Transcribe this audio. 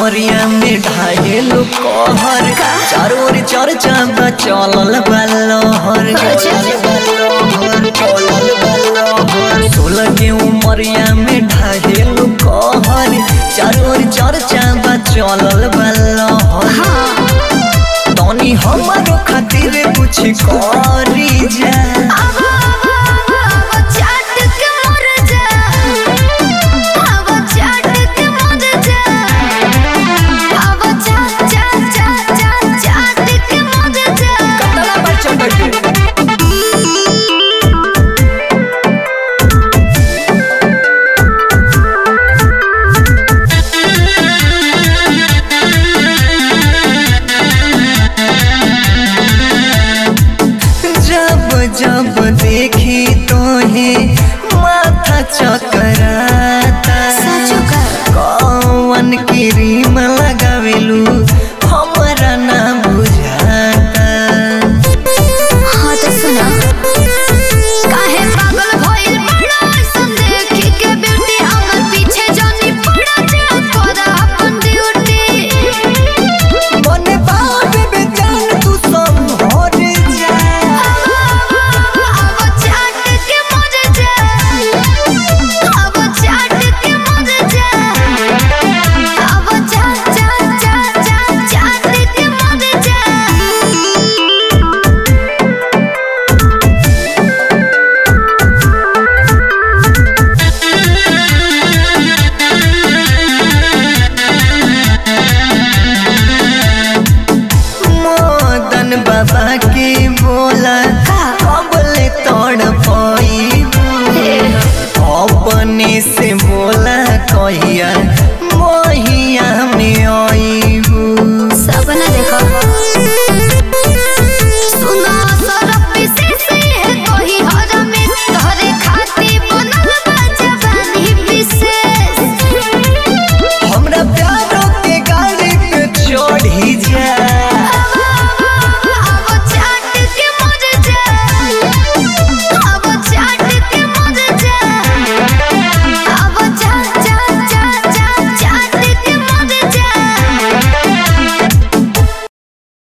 उमरिया में ढाहेलो कहर चारों ओर चर्चा बा चलल बल्लहर सोलह के उमरिया में ढाहेलो कहर चारों ओर चर्चा बा चलल बल्लहर तनी हमारो खातिर कुछ करी जा कतला पर चढ़ जब जब देखी तोहे माथा चकराता कौन क्रीम लगावेलू हमरा ना बुझाता मने बाबे बेजान तू संभर जा मदन बाबा के बोला कबले तोड़ पाई अपने से बोला कहिया